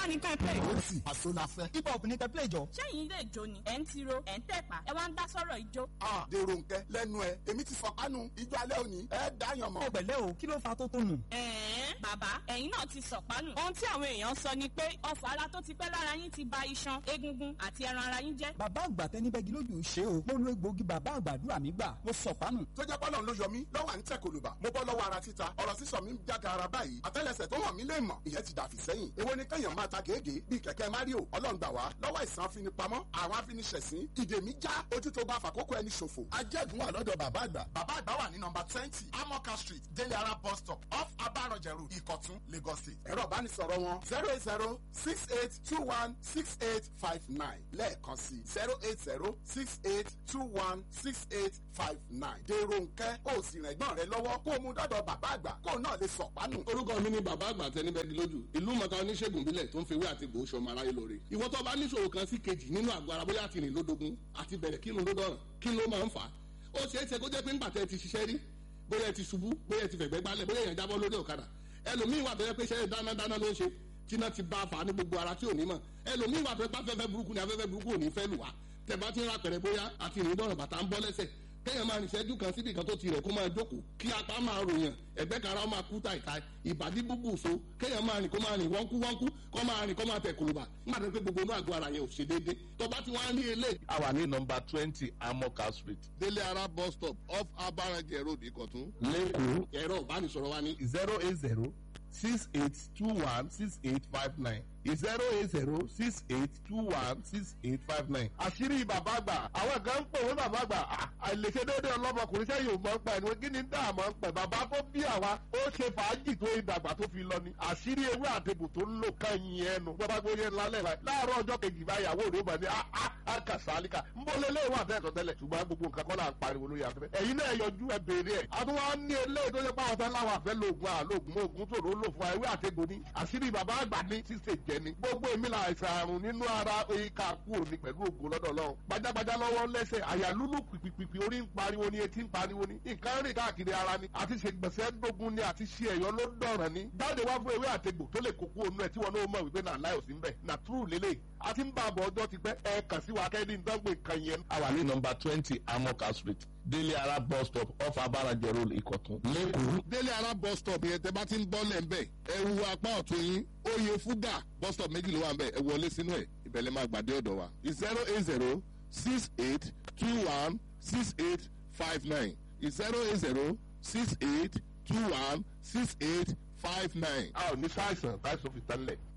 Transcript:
bá ní ká ẹ play. ó sì àṣọ la fẹ́. hip hop ní kẹ́pẹ́ ìjọ. ṣẹ́yìn ilé ìjó ni ẹ̀ ń tiro ẹ̀ ń tẹ̀pá ẹ wá ń dá sọ́rọ̀ ìjó. a dèrò nkẹ lẹ́nu ẹ èmi ti fọkànù ijó alẹ́ òní ẹ dáyàn mọ́. ó pẹ̀lẹ́ o kí ló fa tó tó nù. ẹ̀ẹ́n bàbá ẹ̀yin náà ti sọ̀pánù. ohun tí àwọn èèyàn sọ ni pé ọfọ̀ ara tó ti pẹ́ lára yín ti ba iṣan egungun àti ẹran ara yín jẹ́. bàbá àgbà tẹni bẹ́gi lójú ṣe o mo lo egbòogi bàbá àgbàdúrà mi gbà mo sọ̀pánù. tó jẹ́ pọ́lọ́n ló yọ mí lọ́wọ́ à ń tẹ̀ kòlùbà mo bọ́ lọ́wọ́ ara títa ọ̀rọ̀ sísọ mi ń jága ara báyìí àtẹ́lẹsẹ̀ tó hàn mí lè mọ̀ ìyẹn ti dàfí sẹ́yìn èwo ni kẹ́yàn máa ta gègé bíi kẹ̀kẹ́ mario ọlọ́run gbà wá lọ́wọ́ ìsàn afinipamọ́ àwọn afiniṣẹ̀sín ìdè mi já ojú tó bá fàkókò ẹni ṣòfò ajẹ́gun wà lọ́dọ̀ bàbá àgbà bàbá àgbà wà ní nọmba twenty amoka street délé ara bus stop off abarọ̀jẹ̀rù ìkọ̀tún lagos state ẹ̀rọ ìbánisọ̀rọ̀ wọn zero eight zero six eight two one six eight five nine lẹ́ẹ̀kan sí zero eight zero six eight two one six eight five nine dèrò nkẹ́ ó sì rìn ẹ̀gbọ́n rẹ lọ́wọ́ kó o mú dọ́dọ̀ bàbá àgbà kó o náà lè sọ̀pánù. orúkọ mi ni bàbá àgbà tẹni bẹ́ẹ̀ di lójú ìlú mọ̀ká oníṣègùn bílẹ̀ tó ń fewé àti gbòó sọmọ aráyé lóore ìwọ tó bá níṣòro kan sí kejì nínú àgọ́ ara bóyá àti rìn lódogun àti bẹ̀rẹ̀ kí ló dọ̀ràn kí ló máa ń fà á ó ṣeé ṣe kó jẹ́ pé ńgbà tẹ́ ti ṣiṣẹ́ rí bóyá ẹ ti ṣubú bóyá ẹ ti fẹ̀gbẹ́ gbálẹ̀ bóyá èèyàn jábọ́ lórí ọ̀kadà ẹlòmíì wà tó yẹ pé iṣẹ́ dánadáná ló ń ṣe tíná ti bá a fà á ní gbogbo ara tí ò ní mọ̀ ẹlòmíì wà tó yẹ pé afẹ́fẹ́ burúkú ni afẹ́fẹ́ burúkú ò ní fẹ́ lù wá tẹ̀ bá ti ń ra pẹ̀rẹ̀ bóyá àti ìrìn dọ̀rọ̀ bàtà ń bọ́ lẹ́sẹ̀ kéèyàn máa nìṣẹ́jú kan síbi kan tó ti rẹ̀ kó máa jókòó kí apá máa ròyàn ẹ̀gbẹ́ kan ara ó máa kú tàìtàì ìbàdí búbù so kéèyàn máa rìn kó máa rìn wọ́nkú wọ́nkú kó máa rìn kó máa tẹ̀ kùlùbà nígbà tó ń pẹ́ gbogbo inú àgọ́ ara yẹn ò ṣe déédéé tó bá ti wá ń rí eléyìí. a wà ní nọmba twenty amoka street délé ara bus stop off abarajẹ road ìkọ̀tún. lẹ́kọ̀ọ́ ẹ̀rọ ìbánisọ̀rọ̀ wa ní zero eight zero six eight two one six eight five nine zero eight zero six eight two one six eight five nine. àṣírí bàbá àgbà àwọn kan ń pè wọ́n bàbá àgbà àìlèṣe déédéé ọlọ́mọkùnrin sẹ́yìn ò mọ̀ ń pẹ̀ ní kí ni dá àmọ́ ń pẹ̀ bàbá tó bí àwa ó ṣe fàájì tó ìdàgbà tó fi lọ ni àṣírí ewé àtẹ̀bù tó ń lò kẹ́yìn ẹnu bàbá gbóyè lálẹ́ rẹ̀ láàárọ̀ ọjọ́ kejì báyàwó rẹ̀ ó bà ní àkàsálíkà ń bọ́ lé léwà tẹ́ẹ̀tọ̀ tẹ́lẹ̀ ṣùgbọ́n gbogbo nǹkan kọ́ là ń pariwo lórí afẹ́fẹ́ ẹ̀yin náà yọjú ẹ béèrè ẹ̀ àtúwọ́ ní eléyìí tó yẹ pé àwọn fẹ́ láwọn àfẹ́ lóògùn àlóògùn oògùn tó ló lò fún ewé àtẹ̀gbò ní àṣírí bàbá àgbà ní ṣíṣe jẹ ni gbogbo èmi là àìsàn àrùn nínú ara ìka kú òní pẹ̀lú ògùn lọ́dọ̀ lọ́wọ́ gbajàgbajà lọ́wọ́ lẹ́sẹ̀ àyà lúlù pìpìpì orí ń pariwo ni etí ń pariwo ni nǹkan rìn káàkiri ara ni àti ṣe gbèsè dógún ni àti ṣe ẹ̀yọ́ ló dọ̀ràn ni jáde wá fún ewé àtẹ̀gbò tó lè kókó onú ẹ̀ tí wọn náà mọ̀ wípé náà láyò sí ń bẹ̀ nà túrù lélẹ̀ àti ń bá àbọ̀ ọjọ́ ti pẹ́ ẹ kàn sí wa kẹ́ni dánwò nǹkan yẹn. a wà ní nọmba twenty amoka street délé ara bus stop off abarajẹ road ìkọ̀tún lẹ́kọ̀ọ́. délé ara bus stop yẹn tẹ bá ti ń bọ́ lẹ̀ ń bẹ̀ ẹ wu apá ọ̀tún yín oyè fúgà bus stop méjì ló wà ń bẹ̀ ẹ wọlé sínú ẹ̀ ìbẹ̀lẹ̀ máa gbàdé ọ̀dọ̀ wa zero eight zero six eight two one six eight five nine zero eight zero six eight two one six eight five nine. a ò ní sáìsàn táìsàn fi tẹ́lẹ̀.